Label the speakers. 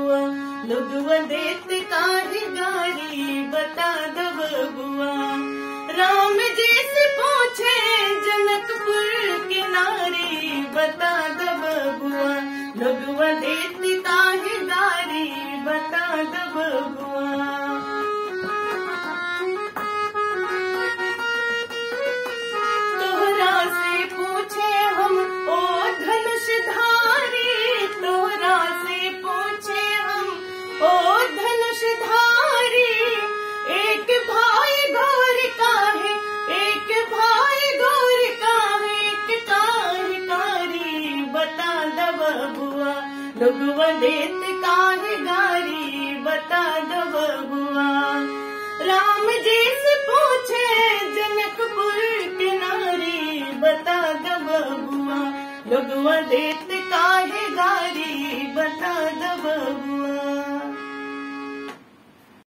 Speaker 1: बबुआ लोगवा देत काहे गारी बता द बबुआ राम जी से पूछे जनकपुर के नारी बता द बबुआ लोगवा देत काहे गारी बता द बबुआ तोहरा से पूछे हम ओ धनुषधारी तोहरा से पूछे हम ओ धनुषधारी एक भाई गौर का है एक भाई गौर का है एक कारी कारी बता द बबुआ लोगवा देत काहे गारी बता द बबुआ राम जी से पूछे जनकपुर के नारी बता द बबुआ लोगवा देत काहे गारी बता द बबुआ